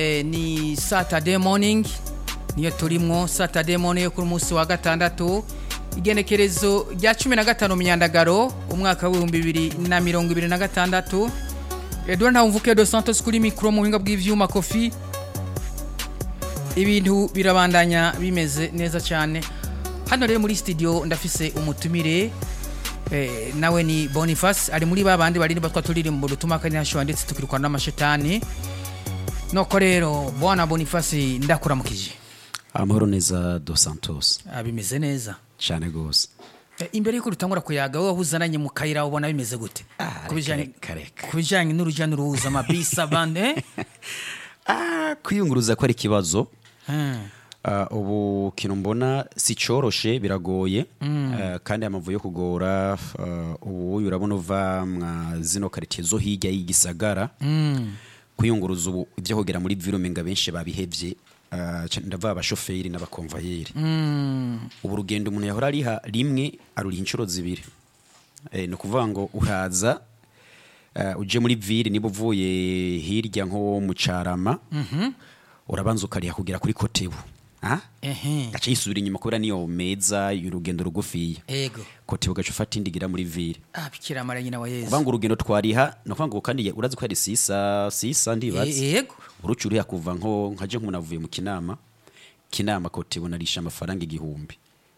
Eh, ni saturday morning niyo turimwo saturday morning yo kuri munsi wa gatandatu igenekerezo rya cumi na gatanu myandagaro umwaka w'ibihumbi bibiri na mirongo ibiri na gatandatu edouard ntawumvuke dos santos kuri mikoro mu buhinga bw'ivyuma kofi ibintu birabandanya bimeze neza cyane hano rero muri studio ndafise umutumire eh, nawe ni boniface ari muri ba bandi barinda batwa turirimbo dutuma kanyashwa ndetse tukirukana n'amashetani noko rero bwana boniface ndakuramukije amahoro neza dos santos Ah, bimeze neza cyane rwose Eh, imbere yuko dutangura kuyaga wowe wahuzananye mu kayira ubona bimeze gute Ku bijanye- kareka ku bijyanye n'urujya n'uruza amabisi abandi eh? Ah, kwiyunguruza ko ari ikibazo Hmm. Ah, ubu kintu mbona si cyoroshe biragoye Ah, kandi amavu yo kugora ah, ubu urabona uva mwa zino karitsiye zo hirya y'igisagara kwiyunguruza ubu ibyo kugera muri virumenga benshi babihebye Ah, ca- ndavuga abashoferi n'abakomvayeri ubu urugendo umuntu yahora ariha rimwe aruriha inshuro zibiri Eh, ni ukuvuga ngo uraza eh, uje muri vire niba uvuye hirya nko mu carama urabanza ukariha kugera kuri kotebu Ah? ehe gaca yisubira inyuma kubera niyo meza y'urugendo rugufiya ego kotebu gaca ufata indi igira muri vire ah bikira mara nyina wa yesu kuvuga ngo urugendo twariha ni ukuvuga ngo kandi urazi ko ari sisa sisa ndibaza E- ego uruca uriha kuva nko nkaje nk'umuntu avuye mu kinama kinama kotebu narisha amafaranga igihumbi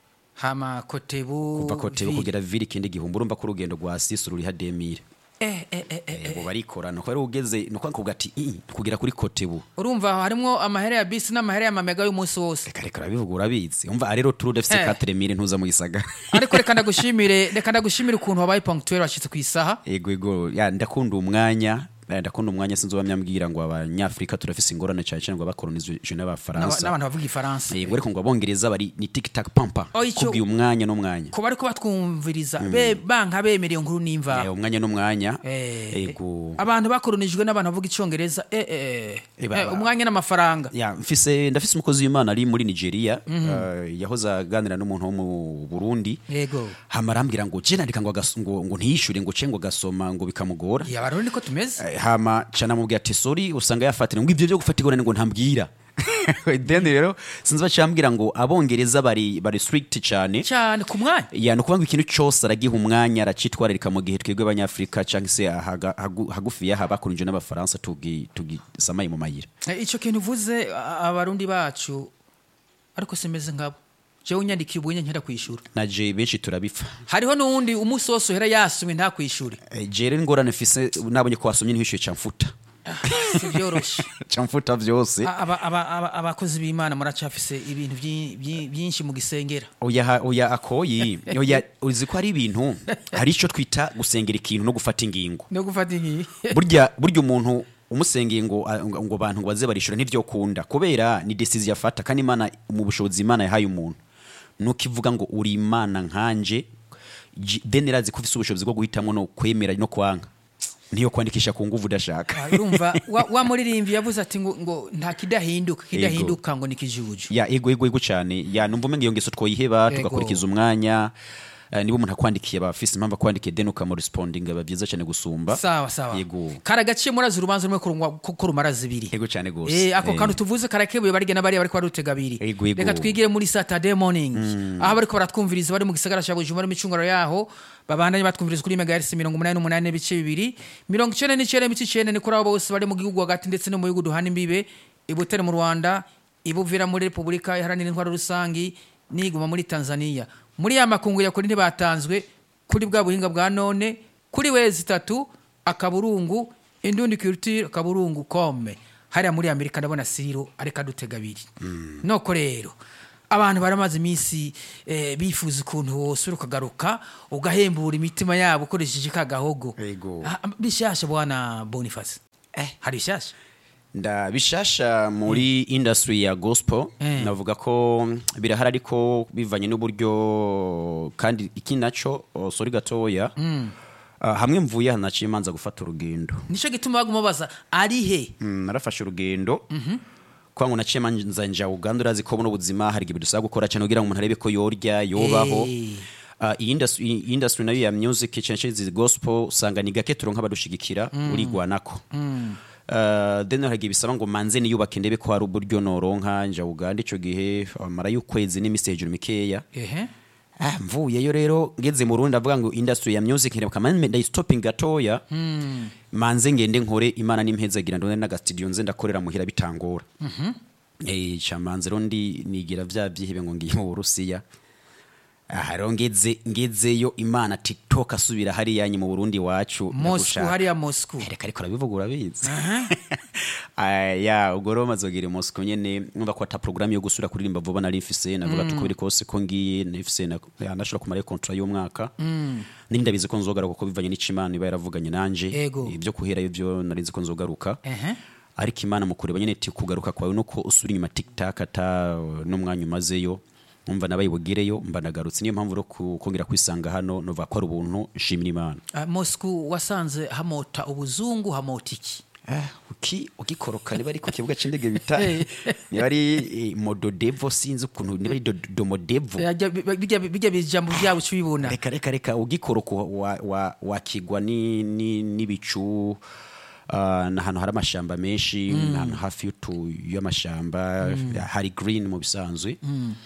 hama kotebu kuva kotebu vi- kugera vire ikindi gihumbi urumva ko urugendo rwa sisa ruriha demire eh, eh, eh, eh. ubu barikorana ko ari ugeze ni ukuvuga ngo ati "Ii, kugera kuri kotebu urumva harimwo amahera ya bisi n'amahera y'amamega y'umunsi wose reka reka urabivuga urabizi umva aha rero turu defise Eh. katere mire ntuza mu gisagara ariko reka ndagushimire reka ndagushimire ukuntu wabaye punctuel washyitse ku isaha ego ego ya ndakunda umwanya eh, ndakunda umwanya sinzi uwamyambwira ngo abanyafurika turafise ingorane cyane cyane ngo abakolonizwe N'aba- n'abafaransa n'abantu bavuga ifaransa yego ariko ngo abongereza bari ni tik tak pampa Oh, icyo- kubwiye umwanya n'umwanya ko bariko batwumviriza be banka bemereye inkuru Eh, n'imvaho umwanya n'umwanya Eh, ego abantu bakoronijwe n'abantu bavuga icyongereza eh, eh, Eh, ba- eh, umwanya n'amafaranga ya mfise ndafise umukozi w'imana ari muri nigeria eh, yahoze aganira n'umuntu wo mu burundi yego hama arambwira ngo je nandika ngo agas- ngo ngo ntiyishure ngo ce ngo gasoma ngo bikamugora ya barundi niko tumeze Eh, hama cana mubwira ati sorry usanga yafatira ngo ivyo byo gufata igorane ngo ntambwira then rero sinzi bacambwira ngo abongereza bari bari strict cyane cyane ku mwanya ya ni ukuvuga ngo ikintu cyose aragiha umwanya aracitwararika mu gihe twebwe abanyafurika cyangwa se ahaga- hagu- hagufiya haba hakurunje n'abafaransa tugi- tugisamaye mu mayira Eh, icyo kintu uvuze a- abarundi bacu ariko simeze nkabo jewe unyandikiye ubunye nkera kwishura naje benshi turabipfa hariho n'uwundi umunsi wose uhera yasumye ntakwishure Eh, je rero ingorane mfise nabonye ko wasomye ntiwishyuye camfuta si byoroshe camfuta byose Aba- aba- aba- abakozi b'imana muracafise ibintu byi- byi- byinshi mu gisengera oya ha- oya akoyi oya uzi ko hari ibintu hari icyo twita gusengera ikintu no gufata ingingo no gufata ingiyi burya burya umuntu umusengeye ngo ngo ngo abantu ngo baze barishura ntivyo kunda kubera ni decision yafata kandi imana mu bushobozi imana yahaye umuntu nuko ivuga ngo uri imana nkanje J- then irazi ko ufise ubushobozi bwo guhitamwo no kwemera no kwanga niyo kwandikisha ku nguvu udashaka Ah, urumva wa- wa muririmvyi yavuze ati ngo, ngo nta kidahinduka kidahinduka ngo ni kijuju ya ego ego ego cyane ya numva umenga iyo ngeso twoyiheba Ego. tugakurikiza umwanya Eh, niba umuntu akwandikiye abafise impamvu akwandikiye then ukamurespondinga biba byiza cyane gusumba sawa sawa yego karagaciye murazi urubanza rumwe kurungwa- ko ko rumara zibiri ego cyane gose Eh, ako Eh, kantu tuvuze karakebuye barigena bariya bariko barutega abiri Ego, ego. reka twigire muri saturday morning aho bariko baratwumviriza bari mu gisagara ca bujumbura n'imicunguro yaho babandanye batwumviriza kuri megahertz mirongo umunani n'umunani n'ibice bibiri mirongo icenda n'icenda n'ibice icenda ni kuri abo bose bari mu gihugu hagati ndetse no mu bihugu duhana imbibe ibutere mu rwanda ibuvira muri repubulika iharanira intwaro rusangi n'iguma muri tanzania muri ya makungu ya kuri ntibatanzwe kuri bwa buhinga bwa none kuri wezi itatu akaburungu indundi culture akaburungu kome hariya muri amerika ndabona siro ariko adutega abiri noko rero abantu baramaze iminsi eh, bifuza ukuntu wosura ukagaruka ugahembura imitima yabo ukoresheje ka gahogo Ego. Ah, bishasha bwana boniface Eh. hari bishasha nda bishasha muri industry ya gospel Eh. navuga ko birahari ariko bivanye n'uburyo kandi iki naco oh, sorry gatoya Ah, hamwe mvuye aha naciye manza gufata urugendo nico gituma baguma baza ari he Mm, narafashe urugendo kwa ngo naciye manza nja Uganda urazi ko buno buzima hari igihe dusaba gukora cyane kugira ngo umuntu arebe ko yorya yobaho Eh. Uh, iyi industry, iyi industry nayo ya music cyane cyane izi gospel usanga ni gake turonka abadushigikira urigwanako Uh, then haragiye bisaba ngo manze niyubake ndebe ko hari uburyo noronka nja uganda ico gihe amara y'ukwezi n'iminsi hejuru mikeya ehe Ah, mvuyeyo rero ngeze mu Burundi avuga ngo industry ya music ntireba kamane ndayistoping gatoya manze ngende nkore imana nimpezagira ndone naga studio nze ndakorera muhira bitangora eh chamanze rero ndi nigira vya byihebe ngo ngiye mu Burusiya aha rero ngeze ngezeyo imana tiktok asubira hari yanyu mu Burundi wacu mosku ndagushaka. hariya mosku reka ariko urabivuga urabizi Ah, ya ubwo rero mazogera i Moscow nyene numva ko ata programme yo gusura kuririmba vuba nari mfise navuga tuko biri kose ko ngiye nifise na ya, nashobora kumara contrat y'umwaka nindi ndabizi ko nzogaruka kuko bivanye n'icimana iba yaravuganye nanje Ego. ibyo kuhera ivyo nari nzi ko nzogaruka ehe ariko imana mu kureba nyene ti kugaruka kwawe nuko usura inyuma tiktak ata uh, n'umwanya umazeyo umva nabaye bugireyo mba nagarutse niyo mpamvu rero ku- kongera kwisanga hano nova ko ari ubuntu nshimira imana Ah, mosku wasanze hamota ubuzungu hamota iki Ah, uki ugikoroka niba ari ku kibuga c'indege bita Eh. niba ari eh, mododevo sinzi ukuntu niba ari do- domodevo Bijya- bijya bijya bijambo byabo cyubibona reka reka reka ugikoroka wa- wa- wakigwa ni- ni- n'ibicu ah, ni ahantu hari amashamba menshi ni ahantu hafi y'utu y'amashamba hari green mu bisanzwe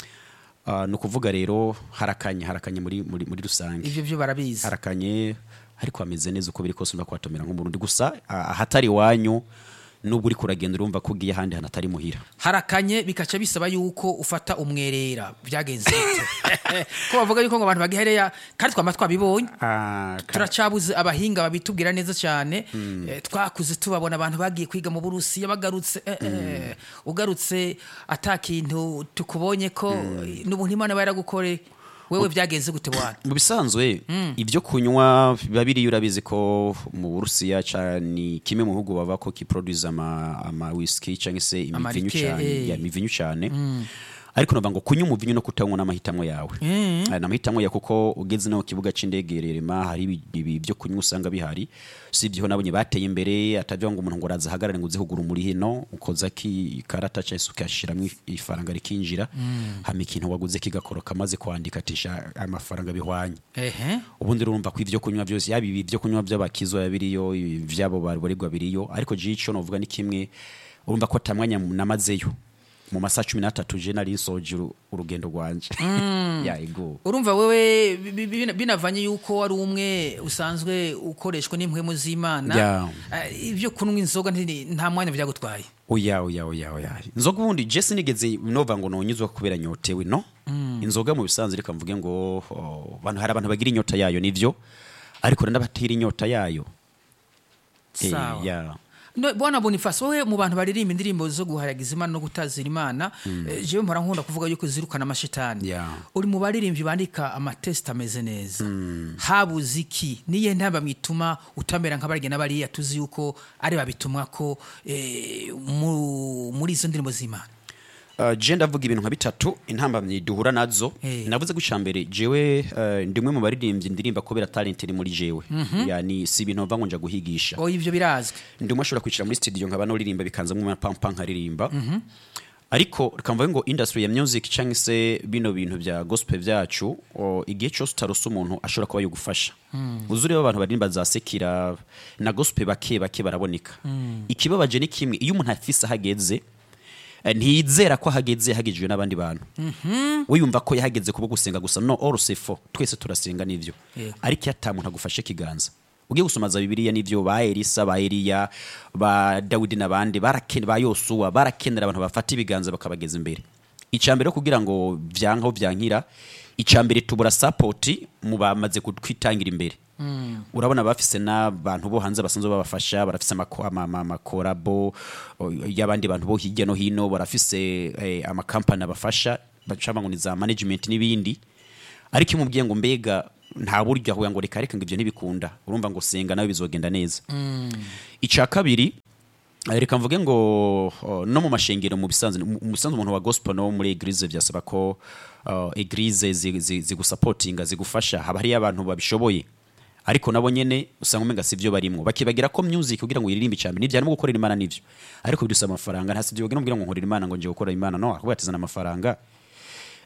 Ah, ni ukuvuga rero harakanye harakanye muri, muri, muri rusange ivyo byo barabizi harakanye ariko hameze neza uko biri kose urumva ko hatomera nk'umurundi gusa ah, ahatari iwanyu nubwo uri kuragenda urumva ko ugiye ahandi hantu atari muhira harakanye bikaca bisaba yuko ufata umwerera byagenze bite ko bavuga yuko ngo abantu bagihereya kandi twama twabibonye turacabuze abahinga babitubwira neza cyane Eh, twakuze tubabona abantu bagiye kwiga mu burusiya bagarutse eh, eh, ugarutse ata kintu tukubonye ko n'ubuntu imana iba yaragukore wewe byagenze gute wana mu bisanzwe ibyo kunywa biba biriyo urabizi ko mu burusiya ca- ni kimwe mu bihugu bava ko kiproduce ama, ama whisky cyangwa se imivinyu Amarike, cyane eh. ya imivinyu cyane ariko navuga ngo kunywa umuvinyu no kutanywa n'amahitamo yawe Aya ni amahitamo ya kuko ugeze no ku kibuga c'indege rerema hari ibi- ibi byo kunywa usanga bihari si ibyo nabonye bateye imbere atavuga ngo umuntu ngo araza ahagarare ngo uze kugura muri hino ukoza ki ikarata cyangwa se ukashyiramo ifaranga rikinjira hama ikintu waguze kigakoroka maze kwandika atisha amafaranga bihwanye ehe ubundi urumva ko ibyo kunywa byose yaba ibi byo kunywa by'abakizo biba biriyo ibi byabo babarirwa biriyo ariko jico novuga ni kimwe urumva ko atamwanya namazeyo mu masaha cumi n'atatu je nari nsoje uru- urugendo rwanje ya ego urumva wewe bi- bi- bina- binavanye yuko wari umwe usanzwe ukoreshwa n'impwemu z'imana Yeah. Eh, ibyo kunywa inzoga nti- nta mwanya byagutwaye oya oya oya oya inzoga ubundi je sinigeze nova ngo nonyuzwa kubera nyotewe no inzoga mu bisanzwe reka mvuge ngo oh, bantu hari abantu bagira inyota yayo nivyo ariko hari n'abatira inyota yayo Eh, sawa ya No, bwana boniface wowe mu bantu baririmba indirimbo zo guharagiza imana no gutazira imana eh, jewe mpora nkunda kuvuga yuko zirukana amashitani Yeah. uri mu baririmbyi bandika amatesita ameze neza habuze iki niye ntamba mwituma utamera nk'abarigena bariya tuzi yuko ari babitumwa ko eh, mu- muri izo ndirimbo z'imana Uh, je ndavuga ibintu nka bitatu intambamyi duhura nazo Eh. navuze ko icambere jewe uh, ndi umwe mu baririmbyi ndirimba kubera talent iri muri jewe yani si ibintu mva ngo nja guhigisha oya ibyo birazwi ndi umwe ashobora kwicara muri studio nkaba noririmba bikanzamo amapampa nkaririmba ariko reka mvuge ngo industry ya music cyangwa se bino bintu bya gospel byacu o, igihe cyose utarose umuntu ashobora kuba yagufasha uzi ureba abantu baririmba za sekira na gospel bake bake baraboneka ikibabaje ni kimwe iyo umuntu afise ahageze eh, ntiyizera ko ahageze yahagejejwe n'abandi bantu we yumva ko yahageze kuba gusenga gusa no all fo twese turasenga n'ivyo Yego. ariko iyo ata muntu agufashe ikiganza ugiye gusoma za bibiliya n'ivyo ba elisa ba eliya ba dawidi n'abandi barakene ba yosuwa barakenera abantu bafata ibiganza bakabageza imbere icambere kugira ngo vyankaho vyankira icambere tubura sapoti mu bamaze kutwitangira imbere urabona bafise n'abantu bo hanze basanzwe babafasha barafise amako- ama- ama- amakorabo o, y'abandi bantu bo hirya no hino barafise eh, amakampani abafasha bacama ngo ni za management n'ibindi ariko iyo umubwiye ngo mbega nta buryo ahuye ngo reka reka ngo ibyo ntibikunda urumva ngo senga nawe bizogenda neza icya kabiri eh, reka mvuge ngo oh, no mu mashengero mu bisanzwe mu mu bisanzwe umuntu wa gospel no muri eglise byasaba ko uh, eglise zi- zi- zigusapotinga zigufasha haba hariyo abantu babishoboye ariko nabo nyene usanga umenga si byo barimwo bakibagira ko music kugira ngo uririmbe icambere nivyo harimo gukorera imana nivyo ariko bidusaba amafaranga nta sivyo wogira ngo nkorera imana ngo nje gukora imana no akubwira ati zana amafaranga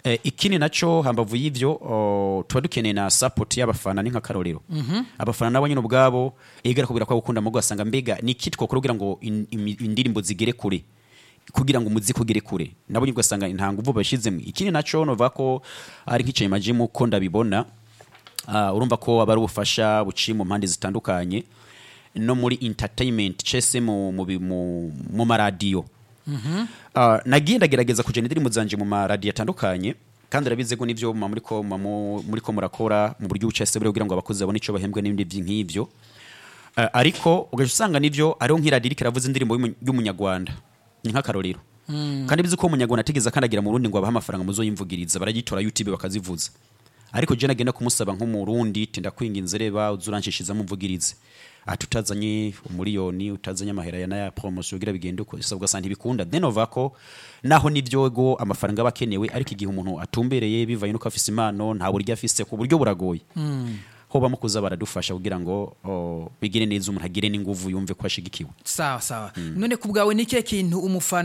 Eh, ikindi naco hambavu y'ivyo oh, tuba dukeneye na support y'abafana ni nk'akarorero abafana nabo nyine ubwabo egera kubwira ko gukunda mugo asanga mbega ni iki twakora kugira ngo in- imi- indirimbo zigere kure kugira ngo umuziki ugere kure nabo nyine ugasanga nta nguvu bashizemo ikindi naco novuga ko ari nk'icaye majimu ko ndabibona Ah, urumva ko aba ari ubufasha buciye mu mpande zitandukanye no muri entertainment cese mu, mu, bi- mu, mu maradiyo Ah, nagiye ndagerageza kujana indirimbo zanje mu maradiyo atandukanye kandi urabizi ko nivyo muba muriko muba mu- muriko murakora mu buryo bucese buri kugira ngo abakozi babone ico bahembwe n'ibindi vyi- nk'ivyo Ah, ariko ugaca usanga nivyo ariho nk'iradiyo iriko iravuza indirimbo y'umu- y'umunyarwanda ni nk'akarorero kandi bizi ko umunyarwanda atigeze akandagira mu rundi ngo abahe amafaranga muzoyimvugiriza baragitora youtube bakazivuza ariko je nagenda kumusaba nk'umurundi tinda kwinginze reba uzuranshishizamo umvugirize ati utazanye umuriyoni utazanye amahera ya naya promotion kugira bigende uko isabwa santa ibikunda then ova ko naho nivyogo amafaranga bakenewe ariko igihe umuntu atumbereye bivaye nuko afise impano nta buryo afise ku buryo buragoye ho bamukuza baradufasha kugira ngo oh, bigire neza umuntu agire n'inguvu yumve ko ashigikiwe sawa sawa none ku bwawe ni ikihe kintu umufana